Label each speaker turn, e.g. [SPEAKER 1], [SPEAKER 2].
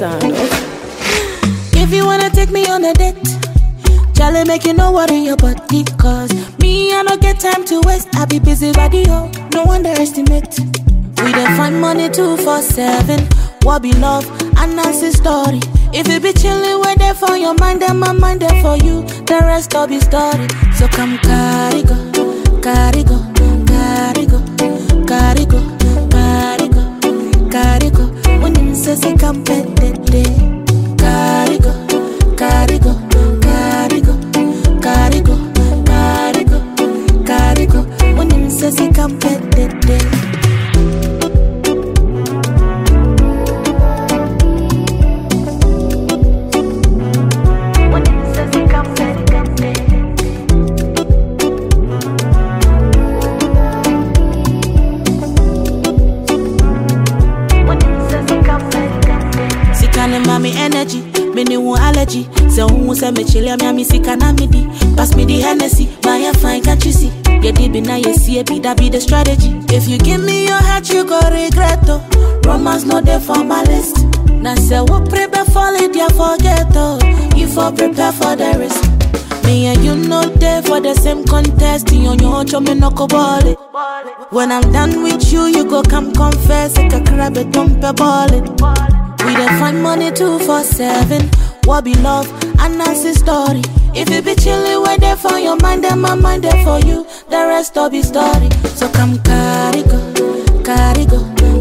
[SPEAKER 1] sound. oh.
[SPEAKER 2] If you wanna take me on a date, Charlie make you no worry your body Cause me, I don't get time to waste I be busy radio, no underestimate We dey find money two for seven What be love, and Nancy story If you be chillin', wait there for your mind And my mind there for you, the rest all be story So come carry go, carry go, carry go, carry go, carry go, carry go When you say say come pet Carry go, carry go, carry go, carry go, carry go, carry go. When you say say come pet When you say say come pet When you say say come pet Sika ne ma me energy, me ne wo allergy. Say who say me chile me a me sika na me di. Pass me the Hennessy, my hair fine can't you see? Yeah, deep in now you see it, be that be the strategy. If you give me your heart, you go regret oh. Romance not there for my list. Now say what prepare for it, yeah forget oh. You for prepare for the risk. Me and you know there for the same contest. You on your own, me no go ball it. When I'm done with you, you go come confess. Like a crab, a dump a ball it. We dey find money two for seven. What be love? And Nancy story. If you be chillin', wait there for your mind, and my mind there for you. The rest all be story. So come carry go, carry go,